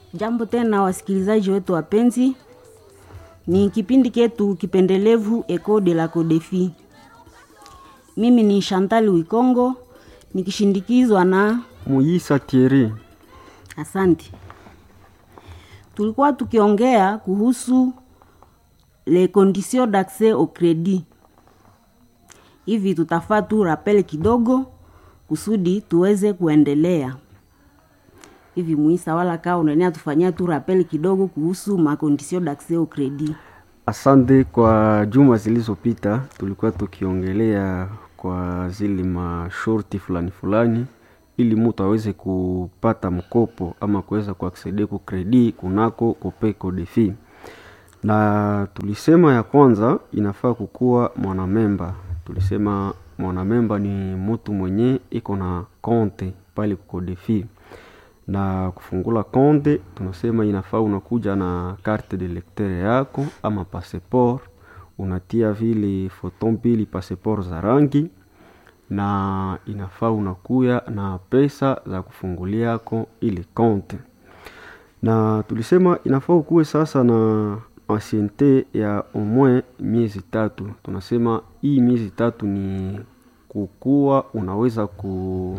Jambo tena wasikilizaji wetu wapenzi, ni kipindi ketu kipendelevu Eco de la Codefi. Mimi ni Chantal Wikongo nikishindikizwa na Muisa Thierry. Asante. Tulikuwa tukiongea kuhusu les conditions d'accès au crédit. Hivi tutafaa tu rappel kidogo kusudi tuweze kuendelea. Hivi Muisa, wala kaa unania tufanyia tu rappel kidogo kuhusu ma conditions d'accès au crédit. Asante. Kwa juma zilizopita tulikuwa tukiongelea kwa zile mashorti fulani fulani, ili mtu aweze kupata mkopo ama kuweza kuaksede ku kredi kunako Copeco Defi, na tulisema ya kwanza inafaa kukuwa mwanamemba. Tulisema mwanamemba ni mtu mwenye iko na konte pale kuko Defi na kufungula konte, tunasema inafaa unakuja na carte de lecteur yako ama passeport, unatia vile foto mbili passeport za rangi, na inafaa unakuya na pesa za kufungulia yako ile konte. Na tulisema inafaa ukuwe sasa na anciente ya omwe miezi tatu. Tunasema hii miezi tatu ni kukuwa unaweza ku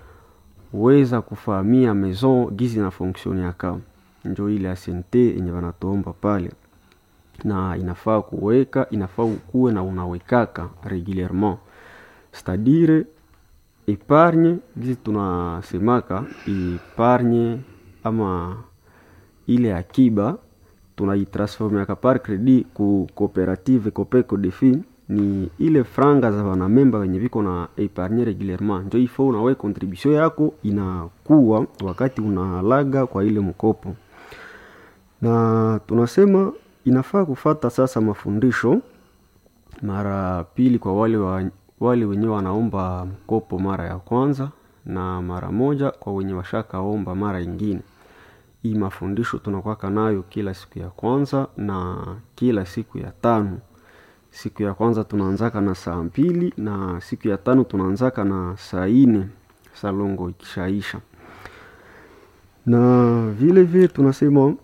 weza kufahamia maison gizi na fonction yaka, njo ile asente yenye wanatuomba pale, na inafaa kuweka, inafaa ukuwe na unawekaka regulierement, cestadire epargne gizi tunasemaka epargne ama ile akiba tunaitransformiaka par credit ku cooperative Copeco Defi ni ile franga za wanamemba wenye viko na epargne regulierement, njo ifo unawe contribution yako inakuwa wakati unalaga kwa ile mkopo. Na tunasema inafaa kufata sasa mafundisho mara pili kwa wale wa, wale wenye wanaomba mkopo mara ya kwanza na mara moja kwa wenye washakaomba mara ingine. Hii mafundisho tunakwaka nayo kila siku ya kwanza na kila siku ya tano. Siku ya kwanza tunaanzaka na saa mbili na siku ya tano tunaanzaka na saa ine salongo ikishaisha. Na vile vile tunasema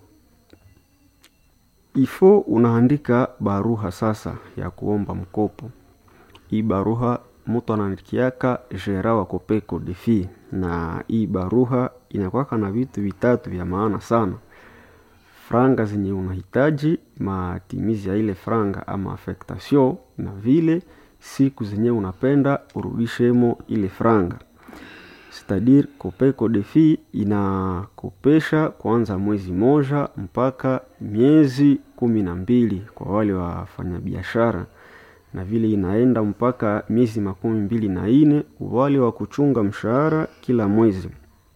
ifo unaandika baruha sasa ya kuomba mkopo. Hii baruha mtu anaandikiaka gera wa Copeco Defi, na hii baruha inakwaka na vitu vitatu vya maana sana franga zenye unahitaji, matimizi ya ile franga ama affectation, na vile siku zenye unapenda urudishemo ile franga. Cetadire Copeco Defi inakopesha kuanza mwezi moja mpaka miezi kumi na mbili kwa wale wafanyabiashara, na vile inaenda mpaka miezi makumi mbili na ine wale wa kuchunga mshahara kila mwezi.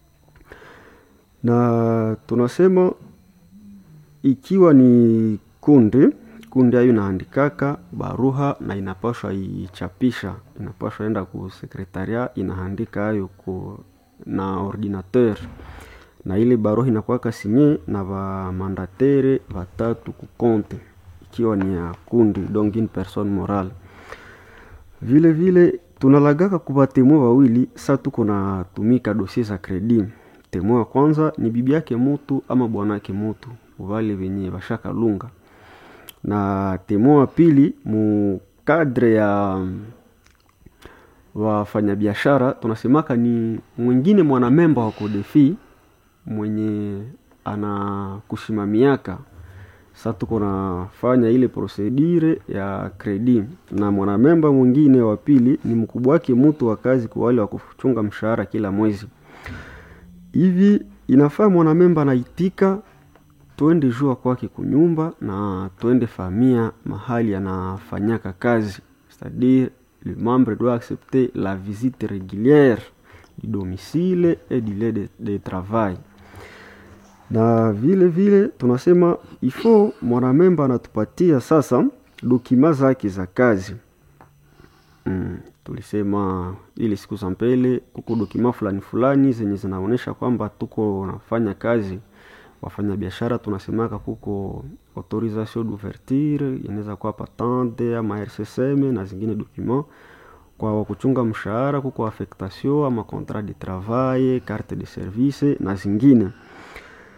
Na tunasema ikiwa ni kundi kundi ayo inaandikaka baruha na inapashwa ichapisha, inapashwa enda ku sekretaria inaandika ayo ku na ordinateur, na ile baruha inakuwaka sinye na vamandatere vatatu kukonte, ikiwa ni ya kundi donc une personne morale. Vile vile tunalagaka kuva temwe wawili sa tuko na tumika dosie za kredi. Temwe wa kwanza ni bibi yake mutu ama bwanake mutu vale venye vashaka lunga, na temwe wa pili mu kadre ya wafanyabiashara tunasemaka ni mwingine mwanamemba wa Codefi mwenye anakushimamiaka. Sa tuko nafanya ile procedure ya kredi, na mwanamemba mwingine wa pili ni mkubwa wake mutu wa kazi kwa wale wa kuchunga mshahara kila mwezi. Hivi inafaa mwanamemba anaitika twende jua kwake kunyumba na twende famia mahali anafanyaka kazi, c'est-à-dire le membre doit accepter la visite régulière du domicile et du lieu de, de travail. Na vile vile tunasema ifo mwanamemba anatupatia sasa dokima zake za kazi. Mm, tulisema ili siku za mbele kuko dokima fulani fulani zenye zinaonyesha kwamba tuko nafanya kazi wafanya biashara tunasemaka kuko autorisation d'ouverture inaweza kuwa patente ama RCSM na zingine document. Kwa wakuchunga mshahara kuko affectation ama contrat de travail, carte de service na zingine.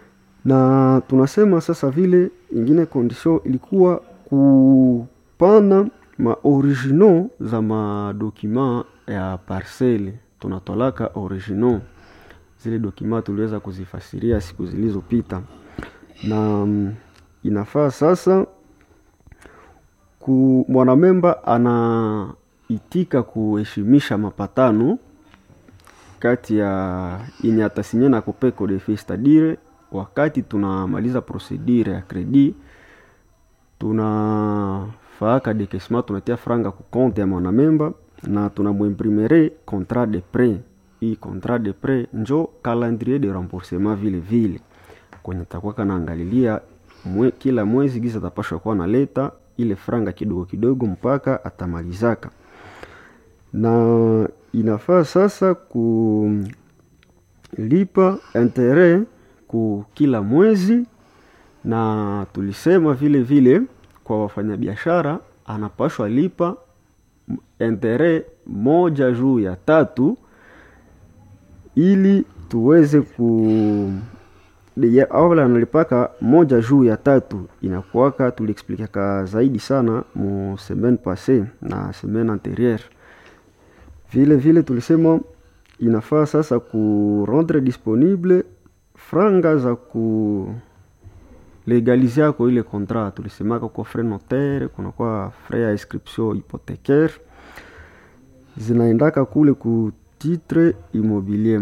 na tunasema sasa vile ingine condition ilikuwa kupana maoriginaux za madokima ya parcele tunatolaka originaux zile dokima tuliweza kuzifasiria siku zilizopita na mm, inafaa sasa ku mwanamemba anaitika kuheshimisha mapatano kati ya yenye atasinya na kopeko de fee c'est-à-dire wakati tunamaliza procedure ya credit tunafaaka dekesma tunatia franga ku compte ya mwanamemba na tunamwimprimere contrat de prêt hii contrat de prêt njo calendrier de remboursement vile vile kwenye takuwa kanaangalilia mwe, kila mwezi giza atapashwa kuwa naleta ile franga kidogo kidogo mpaka atamalizaka na inafaa sasa kulipa intere ku kila mwezi na tulisema vile vile kwa wafanyabiashara anapashwa lipa intere moja juu ya tatu ili tuweze ku Deye- awala analipaka moja juu ya tatu inakuwaka tuliexplikaka zaidi sana mu semaine passe na semaine anterieure vile vile tulisema inafaa sasa ku rendre disponible franga za ku legalize yako ile contrat tulisemaka kwa frais notaire kunakuwa frais ya inscription hypothécaire zinaendaka kule ku titre immobilier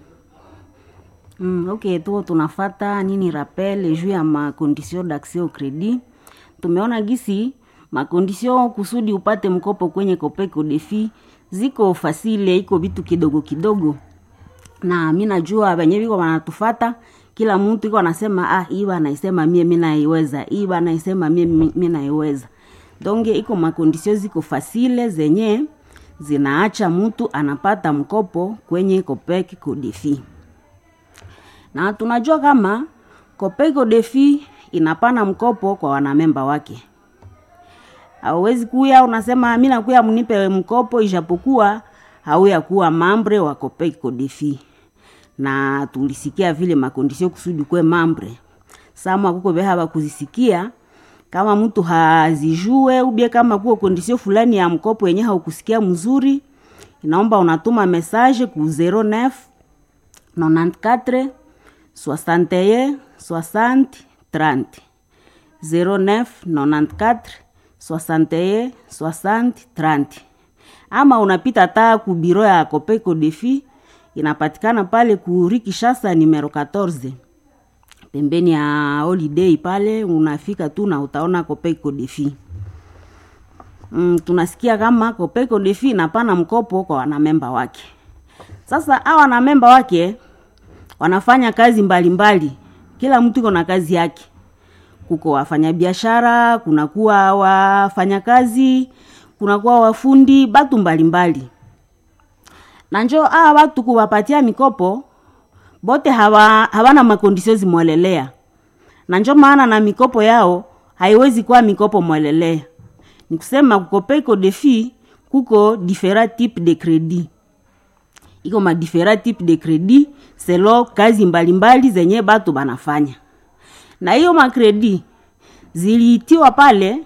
Mm, ok tuko tunafata nini rappel juu ya makondisio d'accès au credit tumeona gisi makondisio kusudi upate mkopo kwenye kopeko defi ziko fasile iko vitu kidogo kidogo na mi najua wenye viko wanatufata kila mtu iko anasema ah hii banaisema mie mi naiweza hii banaisema mie mi mi naiweza donge iko makondisio ziko fasile zenye zinaacha mtu anapata mkopo kwenye kopek kodefi na tunajua kama Kopeko Defi inapana mkopo kwa wanamemba wake. Hauwezi kuya unasema mi nakuya mnipe mkopo, ijapokuwa hauya kuwa mambre wa Kopeko Defi, na tulisikia vile makondisio kusudi kwe mambre sama kuko beha bakuzisikia kama mtu hazijue ubie kama kuko kondisio fulani ya mkopo yenye haukusikia mzuri, inaomba unatuma message ku 09 94 61 60 30 09 94 61 60 30 ama unapita taa ku biro ya Kopeko Defi inapatikana pale ku Rue Kinshasa numero 14 pembeni ya holiday pale, unafika tu na utaona Kopeko Defi. Mm, tunasikia kama Kopeko Defi inapana mkopo kwa wanamemba wake. Sasa hawa wanamemba wake wanafanya kazi mbalimbali mbali. Kila mtu iko na kazi yake. Kuko wafanyabiashara, kunakuwa wafanyakazi, kunakuwa wafundi, batu mbalimbali mbali. Na njo hawa watu kuwapatia mikopo bote hawa, hawana makondisio zimwelelea, na njo maana na mikopo yao haiwezi kuwa mikopo mwelelea. Ni kusema kukopeko defi kuko different type de credit iko ma different type de credit selo kazi mbalimbali mbali zenye batu banafanya na hiyo makredi ziliitiwa pale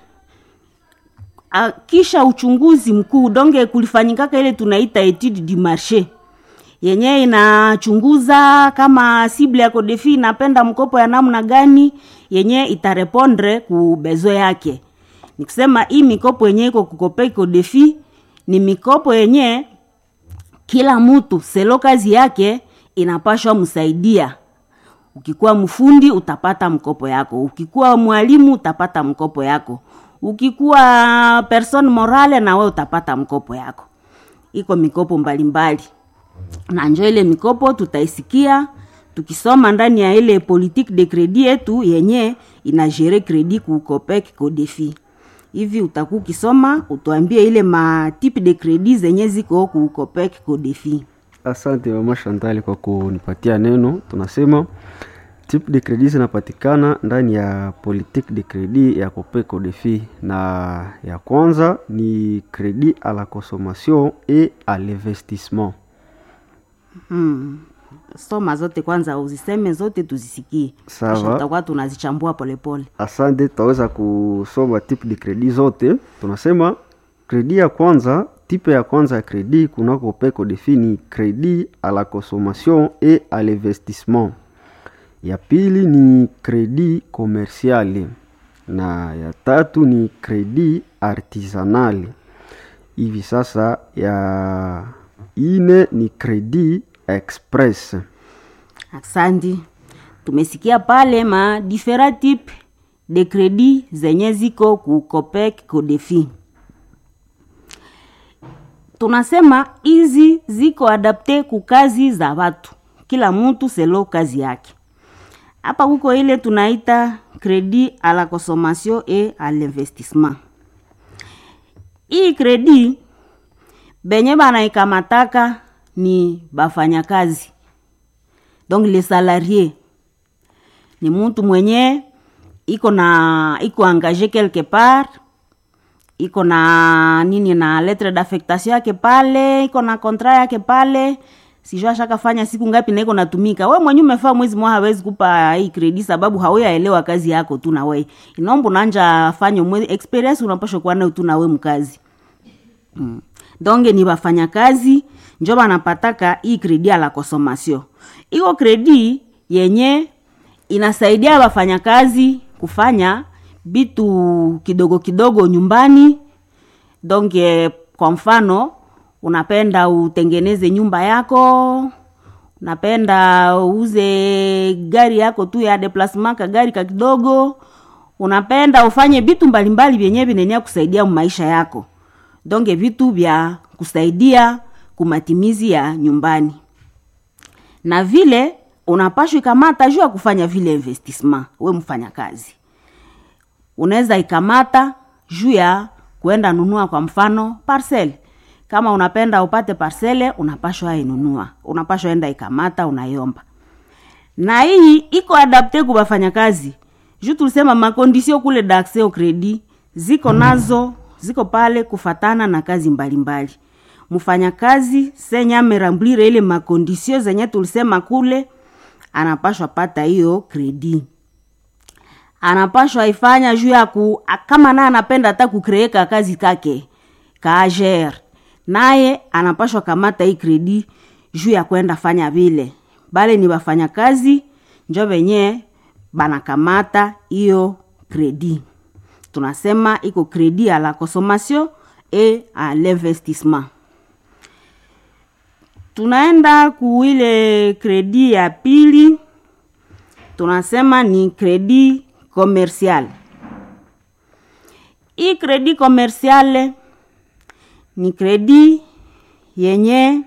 a, kisha uchunguzi mkuu donge kulifanyikaka ile tunaita etude du marché yenye inachunguza kama sible ya kodefi inapenda mkopo ya namna gani yenye itarepondre ku bezo yake ni kusema hii mikopo yenye iko kukope kodefi ni mikopo yenye kila mtu selo kazi yake inapashwa msaidia ukikuwa mfundi utapata mkopo yako ukikuwa mwalimu utapata mkopo yako ukikuwa person morale na we utapata mkopo yako iko mikopo mbalimbali mbali. na njo ile mikopo tutaisikia tukisoma ndani ya ile politique de credit yetu yenye inagere credit ku copec kodefi hivi utakuwa ukisoma utuambie ile matipe de credit zenye ziko ku copec kodefi Asante mama Shantali kwa kunipatia neno. Tunasema type de credit zinapatikana ndani ya politique de credit ya Copeco Defi, na ya kwanza ni credit à la consommation et à l'investissement. hmm. soma zote kwanza uziseme zote tuzisikie Sawa. Kisha tutakuwa tunazichambua polepole Asante, tutaweza kusoma type de credit zote. Tunasema kredi ya kwanza, type ya kwanza ya kredi kunako peko defini kredi à la consommation et à l'investissement. Ya pili ni kredi commercial na ya tatu ni kredi artisanal. Hivi sasa ya ine ni kredi express. Asante. Tumesikia pale ma different type de credit zenye ziko ku Copec Codefi. Tunasema hizi ziko adapte ku kazi za watu, kila mtu selo kazi yake. Hapa kuko ile tunaita credit à la consommation et à l'investissement. Hii credit benye banaikamataka ni bafanyakazi donc le salarié ni mtu mwenye iko na iko engagé quelque part iko na nini na lettre d'affectation yake pale iko na contrat yake pale sijua ashakafanya siku ngapi na iko natumika we mwenye umefaa mwezi mwa hawezi kupa hii kredi sababu hauyaelewa kazi yako tu na we inaomba unanja fanya mwezi experience unapasha kuwa nayo tu na we mkazi mm. donge ni wafanyakazi njo banapataka hii kredi ya la consommation iko kredi yenye inasaidia wafanyakazi kufanya vitu kidogo kidogo nyumbani donge kwa mfano unapenda utengeneze nyumba yako unapenda uuze gari yako tu ya deplasement ka gari ka kidogo unapenda ufanye vitu mbalimbali vyenye vinenia kusaidia maisha yako donge vitu vya kusaidia kumatimizi ya nyumbani na vile unapashwa ikamata juu ya kufanya vile investissement we mfanya kazi unaweza ikamata juu ya kuenda nunua kwa mfano parcel kama unapenda upate parcele unapashwa inunua unapashwa enda ikamata unaiomba na hii iko adapte ku bafanyakazi juu tulisema makondisio kule d'accès au credit ziko nazo ziko pale kufatana na kazi mbalimbali mfanyakazi senye amerambulire ile makondisio zenye tulisema kule anapashwa pata hiyo kredi anapashwa ifanya juu ya ku kama naye anapenda hata kukreeka kazi kake kaager naye anapashwa kamata hii kredi juu ya kwenda fanya vile bale ni bafanya kazi njo venye banakamata hiyo kredi tunasema iko kredi à la consommation et à l'investissement tunaenda kuile kredi ya pili tunasema ni kredi commercial hii kredi commercial ni kredi yenye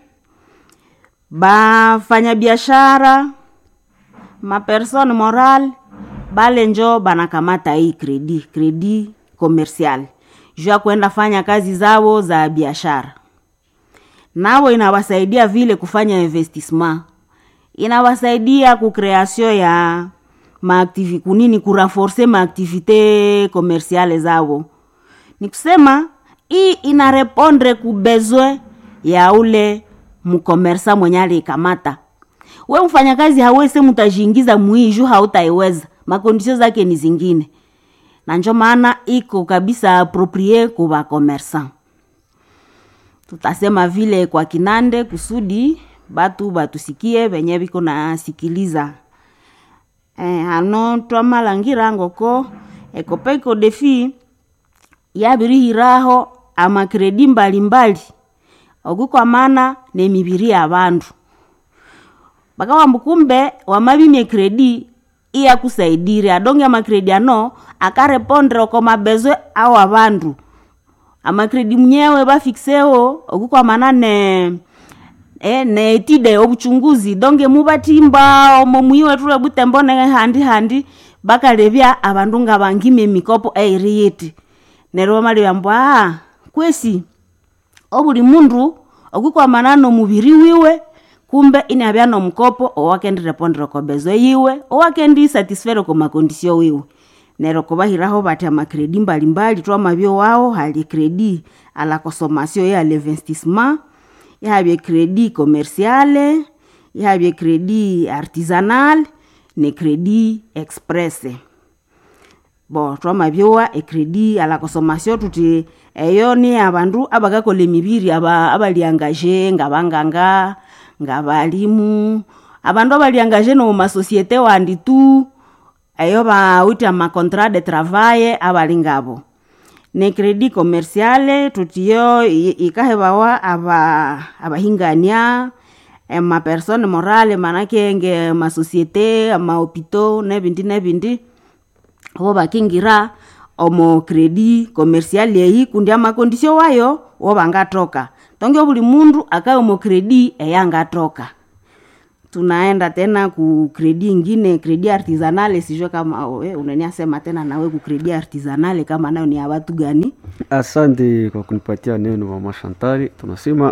bafanyabiashara mapersone moral bale njo banakamata hii kredi kredi commercial juu ya kwenda fanya kazi zao za biashara nao inawasaidia vile kufanya investissement inawasaidia kukreation ya maaktivi kunini kuraforce maaktivite komersiale zao ni kusema hii inarepondre ku besoin ya ule mkomersa mwenye aliikamata we mfanyakazi hawese mutajiingiza mwii juu hautaiweza makondisio zake ni zingine na njo maana iko kabisa aproprie ku bakomersan tutasema vile kwa kinande kusudi batu batusikie venye viko nasikiliza eh, ano twamalangira ngoko ekopeko defi yabirihiraho amakredi mbalimbali okukwamana nemibiri ya bandu bakawamba kumbe wamabimye kredi iyakusaidire adonge amakredi ano akarepondre oko mabezwe au abandu amakredi mnyewe bafikiseo okukwamana ne e, neetide obuchunguzi donge mubatimba omo mwiwe tule butembo ne handi handi bakalebya abandu nga bangime emikopo eiri yiti neryo bamalibamba ah kwesi obuli mundu okukwamana nomubiri wiwe kumbe inabya nomukopo owakendirepondera kobezo yiwe owakendi satisfere ko makondisio wiwe nero kubahiraho bati amakredi mbalimbali twamabyo wao hali kredi ala consommation ya l'investissement yahabye kredi commerciale ihavye kredi artisanal ne kredi express bo twamavyowa ekredi ala consommation tuti eyo ni avandu abakakola emibiri aba abaliangaje ngabanganga ngabalimu abandu abaliangaje no masosiete wandi tu eyo bawiti amacontrat de travail abali ngabo ne kredi commerciale tutiyo ikahebawa aba abahingania emapersone morale manake nge masosiete amahopito nebindi nebindi wo bakingira omo kredi commercial eyi kundi amakondisio wayo wo bangatoka tonge buli mundu akawe omo kredi eyangatoka tunaenda tena ku kredi ingine kredi artisanale sijue kama we unaniasema tena nawe ku kredi artisanale kama nayo ni ya watu gani Asante kwa kunipatia neno mama Shantari. Tunasema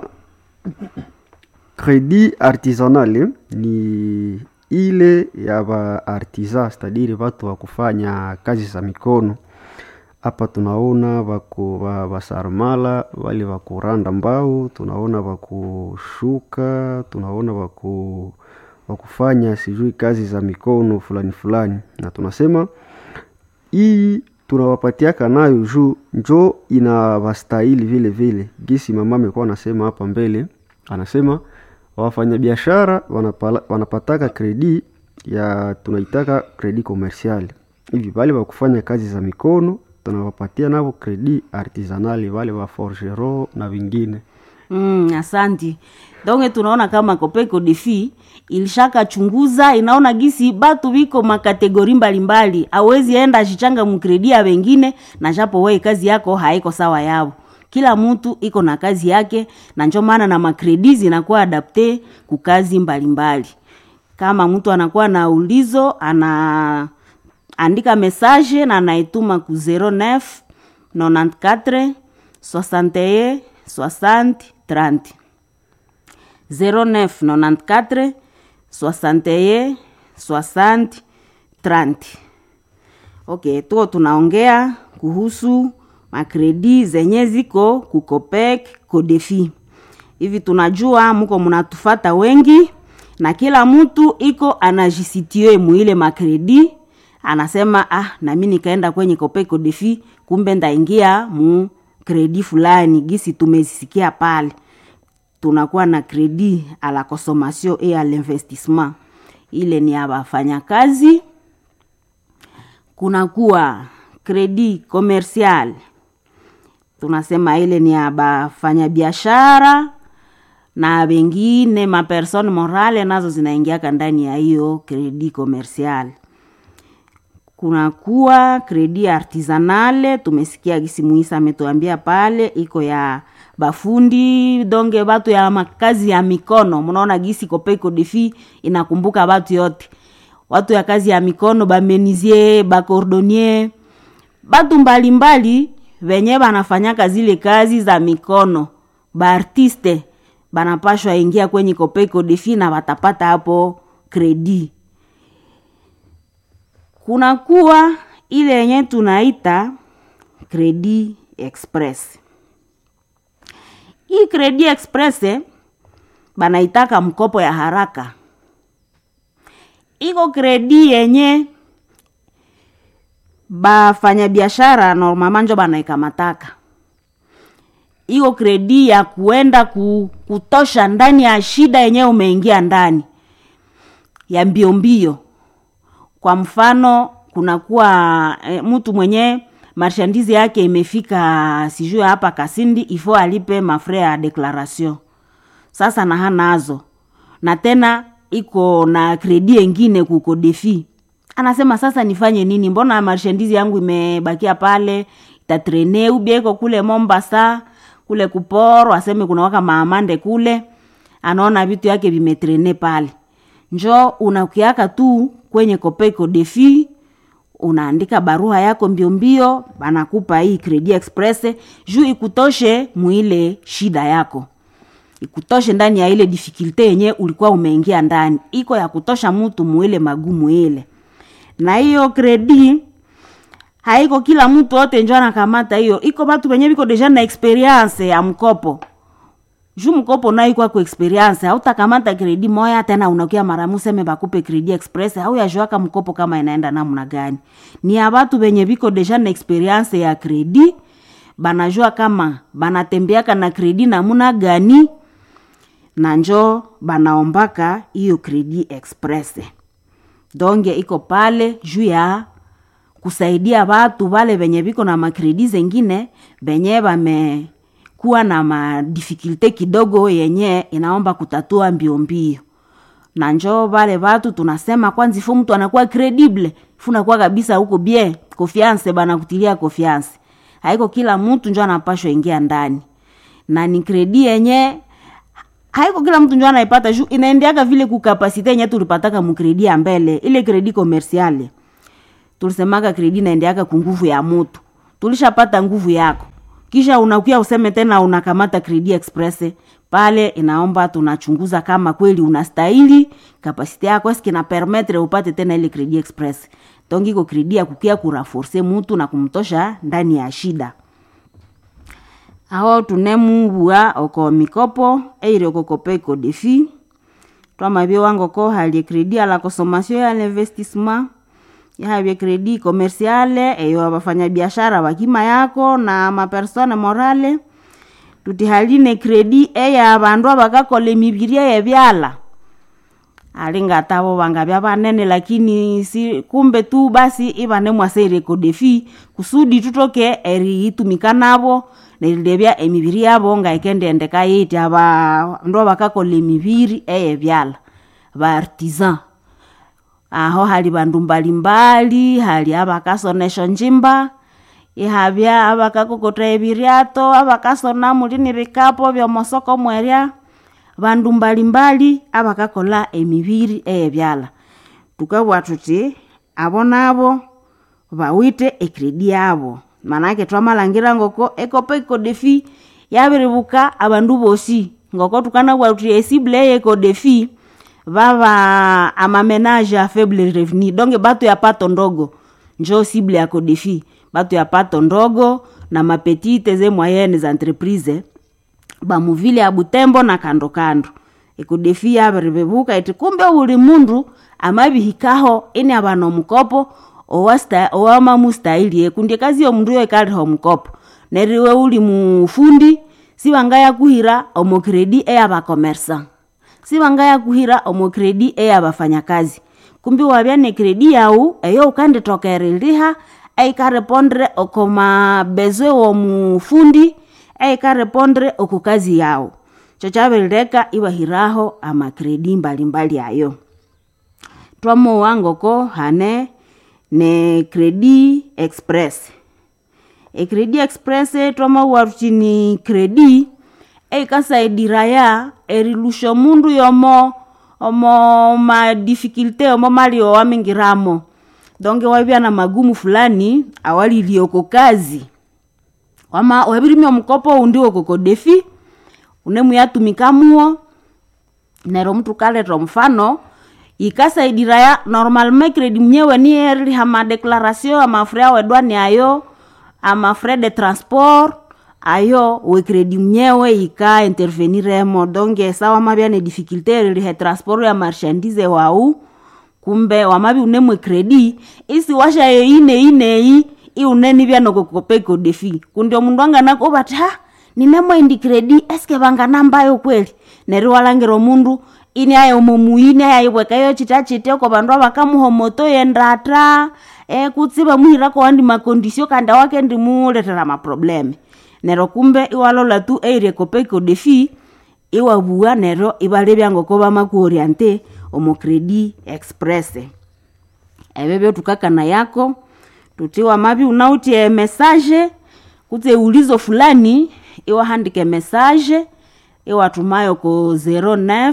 kredi artisanal ni ile ya ba artisan, stadiri watu wa kufanya kazi za mikono. Hapa tunaona wako wa basarmala wale wa kuranda mbao, tunaona wa kushuka, tunaona wa ku wa kufanya sijui kazi za mikono fulani fulani, na tunasema hii tunawapatiaka nayo juu njo inawastahili vile vile. Gisi mama amekuwa anasema hapa mbele, anasema wafanyabiashara wanapala- wanapataka kredi ya tunaitaka kredi komersiali hivi, wale wa kufanya kazi za mikono tunawapatia navo kredi artisanali, wale wa forgero na vingine. Mm, asanti donge tunaona kama kopeko defi ilishaka chunguza inaona gisi batu biko makategori mbalimbali awezi enda shichanga mukredi ya wengine na japo wei kazi yako haiko sawa yao kila mtu iko na kazi yake na njo maana na makredi zinakuwa adapte kukazi mbalimbali kama mtu anakuwa na ulizo ana andika message na anaituma ku 09 94 61 60 30 09 94 61 60 30 okay tuko tunaongea kuhusu makredi zenye ziko kukopek kodefi hivi tunajua muko munatufata wengi na kila mtu iko anajisitie muile makredi anasema ah nami nikaenda kwenye kopeko defi kumbe ndaingia mu kredi fulani gisi tumezisikia pale tunakuwa na kredi a la consommation et à l'investissement ile ni ya wafanyakazi kunakuwa kredi commercial tunasema ile ni ya bafanyabiashara na wengine mapersone morale nazo zinaingiaka ndani ya hiyo kredi commercial kunakuwa kredi artisanale tumesikia gisi muisa ametuambia pale iko ya bafundi donge batu ya makazi ya mikono mnaona gisi kopeko defi inakumbuka batu yote watu ya kazi ya mikono bamenizie bakordonier batu mbalimbali venye banafanyaka zile kazi za mikono baartiste banapashwa ingia kwenye kopeko defi na watapata hapo kredi kunakuwa ile yenye tunaita kredi express hii kredi express eh, banaitaka mkopo ya haraka iko kredi yenye bafanyabiashara normalement njo banaikamataka iko kredi ya kuenda ku, kutosha ndani ya shida yenye umeingia ndani ya mbio mbio kwa mfano kunakuwa e, mtu mwenye marshandise yake imefika sijue hapa kasindi ifo alipe mafre ya declaration sasa na hanazo na tena iko na kredi engine kuko defi anasema sasa nifanye nini mbona marshandise yangu imebakia pale itatrene ubia iko kule mombasa kule kuporo aseme kuna waka maamande kule anaona vitu yake vimetrene pale njo unakiaka tu kwenye kopeko defi unaandika barua yako mbio mbio banakupa hii credit express juu ikutoshe muile shida yako ikutoshe ndani ya ile difikilte yenye ulikuwa umeingia ndani iko ya kutosha mtu muile magumu ile na hiyo kredi haiko kila mtu wote njo anakamata hiyo iko batu wenye biko deja na experience ya mkopo juu mkopo nayo kwako experience hautakamata kredi moya tena unakia mara museme bakupe kredi express au yajuaka mkopo kama inaenda namna gani ni ya batu benye biko deja na experience ya kredi banajua kama banatembeaka na kredi namuna gani na njo banaombaka hiyo kredi express donge iko pale juu ya kusaidia watu wale venye viko na makredi zengine venye vamekuwa na madifikulte kidogo yenye inaomba kutatua mbio mbio na njo vale watu tunasema kwanza ifo mtu anakuwa credible funakuwa kabisa huko bie confiance bana kutilia confiance haiko kila mtu njo anapashwa ingia ndani na ni kredi yenye haiko kila mtu njo anaipata juu inaendeaka vile kukapasite yenye tulipataka mukredi ya mbele ile kredi komersiale tulisemaka kredi naendeaka kunguvu ya mutu tulishapata nguvu yako kisha unakuya useme tena unakamata kredi express pale inaomba tunachunguza kama kweli unastahili kapasite yako eski na permetre upate tena ile kredi express donc iko kredi ya kukia kuraforce mutu na kumtosha ndani ya shida aho tunemubua oko mikopo eire okokopa iko defi twamabie wangoko halie kredi ala consommation ya l'investissement yahavye kredi komersiale eyo abafanya biashara bakima yako na mapersone morale tutihaline kredi eya abandu abakakola emibiria yebyala alingatabo bangabya banene lakini si kumbe tu basi ibane mwaseire kodefi kusudi tutoke eriitumika nabo nerilebya emibiri yabo ngaikendendeka yiti abandu abakakola emibiri eyebyala baartisan aho hali bandu mbalimbali hali abakasonesha njimba ihabya abakakokota ebiryato abakasona mulini bikapo byomosoko mwerya bandu mbalimbali abakakola emibiri eyebyala tukabwa tuti abo nabo bawite ekredi yabo manake twamalangira ngoko ekopa ikodefi yabiribuka abandu bosi ngoko tukanabwa tuti esible eyekodefi vava amamenage a faible revenu donc batu ya pato ndogo njo sible ya kodefi batu ya pato ndogo na mapetite ze moyenne za entreprise bamuvile ya butembo na kando kando ekodefi yabiribebuka iti kumbe uli mundu amabihikaho ini abana omukopo owamamustahili ekundi kazi yomundu yo ikaliha omukopo neriwe uli mufundi sibangaya kuhira omokredi eyabakomersa sibangaya kuhira omokredi eyabafanyakazi kumbi wabya ne kredi yau eyo ukanditokeriliha eikarepondre okoma bezwe womufundi eikarepondre oku kazi yao chochabirileka iwahiraho amakredi mbalimbali ayo twamowa ngoko hane ne kredi express ekredi express twamowa tuti ni kredi eikasaidira erilusha omundu yomo omo madifikulte omo mali owamingiramo donge wabya na magumu fulani awalilie oko kazi wama wabirimia omukopo undi okoko defi unemuyatumikamwo nero mtu kaleta omufano ikasaidira normalement kredi mnyewe ni eriliha madeclaration amafre awedwani ayo amafre de transport ayo wekredi mnyewe ika interveniremo donge sa wamabya ne difficulté erilihe transport ya marchandise wau kumbe wamabi unemwe kredi isi washayo ineineyi iunenibya nokokopeko defi kundi omundu anganako bati ha ninemwe indi kredi eske banganambayo kweli neri walangira omundu ini ayo momuini ayayibwekayo chita chite oko bandu abakamuhomoto yendata e, kutsi bamuhirako wandi makondisio kandi awake ndimuletera maprobleme nero kumbe iwalola tu eirie kopeko defi iwabua nero ibalebya ngoko bamakuoriente omokredi express ebebyo tukakana yako tutiwa mabi unautie message kutse ulizo fulani iwahandike message iwatumayo ko 09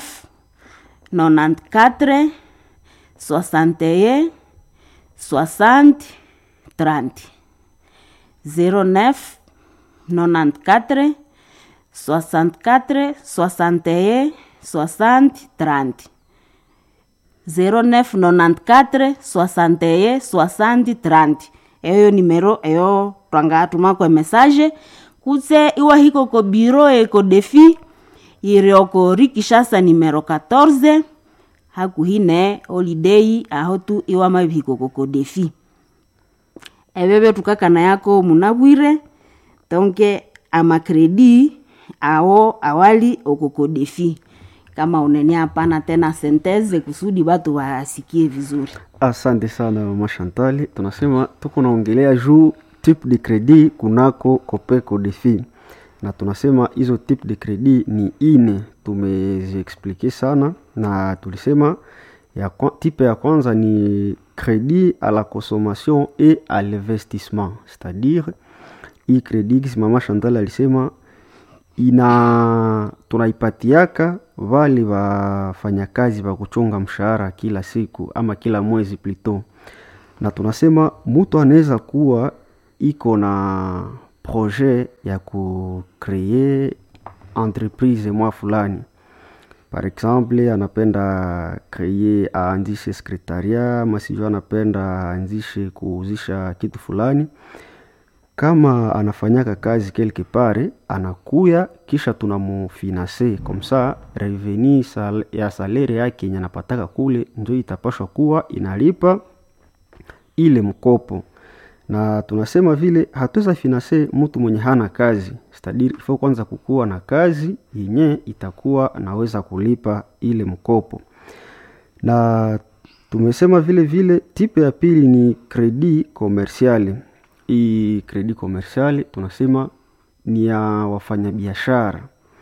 94 61 60 30 09 94 64 61 60 30 0994 61 60 30 eyo nimero eyo twanga tumako message kutse iwahiko ko biro eko defi irioko rikishasa nimero 14 hakuhine holiday aho tu iwa mabihiko koko defi ebebe tukakana yako munabwire tonke amakredi awo awali okoko defi kama unene hapana tena senteze kusudi batu wasikie vizuri Asante sana mama Chantal, tunasema tuko naongelea juu type de credit kunako Copeco Defi, na tunasema hizo type de credit ni ine, tumeziexplike sana na tulisema ya kwa, type ya kwanza ni credit à la consommation et à l'investissement, c'est-à-dire hii credit kisi mama Chantal alisema ina tunaipatiaka vale wafanyakazi wa kuchunga mshahara kila siku ama kila mwezi plito, na tunasema mtu anaweza kuwa iko na projet ya kukree entreprise mwa fulani par exemple anapenda kreye aanzishe sekretaria ama sijui anapenda aanzishe kuuzisha kitu fulani kama anafanyaka kazi quelque part anakuya kisha tunamufinanse komsa reveni sal, ya salere yake yenye anapataka kule njo itapashwa kuwa inalipa ile mkopo na tunasema vile hatuweza finanse mtu mwenye hana kazi stadiri ifo kwanza kukuwa na kazi yenye itakuwa anaweza kulipa ile mkopo na tumesema vile vile tipe ya pili ni kredi komersiali hii kredi komersiali tunasema ni ya wafanyabiashara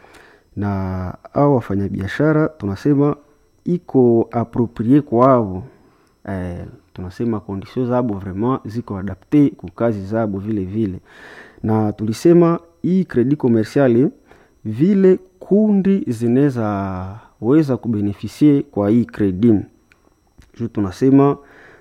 na au wafanyabiashara tunasema iko aproprie kwavo eh, tunasema kondisio zabo vraiment ziko adapte ku kazi zabo vile vile na tulisema hii kredi komersiali vile kundi zinaweza weza kubenefisie kwa hii kredi juu tunasema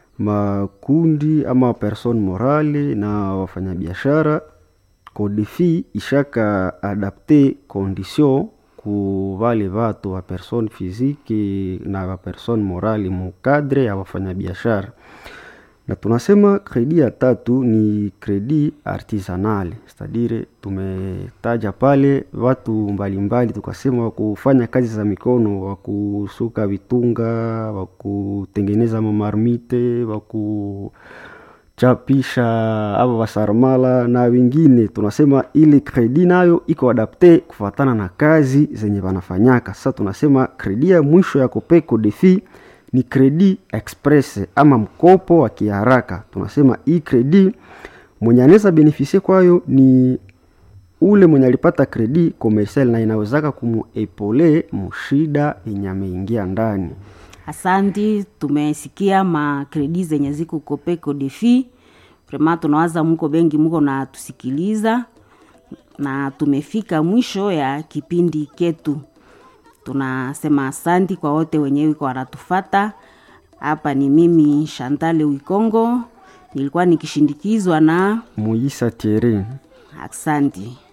makundi ama person morale na wafanyabiashara kodefi ishaka adapte condition ku vale vatu wa person physique na wa person morale mukadre ya wafanyabiashara na tunasema kredi ya tatu ni kredi artisanale stadire tumetaja pale watu mbalimbali tukasema wakufanya kazi za mikono wakusuka vitunga wakutengeneza mamarmite wakuchapisha ava wasarmala na wengine tunasema ili kredi nayo iko adapte kufatana na kazi zenye wanafanyaka sasa tunasema kredi ya mwisho ya kopeko defi ni kredi express ama mkopo wa kiharaka tunasema hii kredi mwenye anaweza benefisie kwayo ni ule mwenye alipata kredi komersial na inawezaka kumuepole mushida yenye ameingia ndani asanti tumesikia makredi zenye ziko kopeko defi vrema tunawaza muko bengi muko na tusikiliza na tumefika mwisho ya kipindi ketu tunasema asanti kwa wote wenyewe wiko wanatufata hapa ni mimi shantale wikongo nilikuwa nikishindikizwa na muisa tiere asanti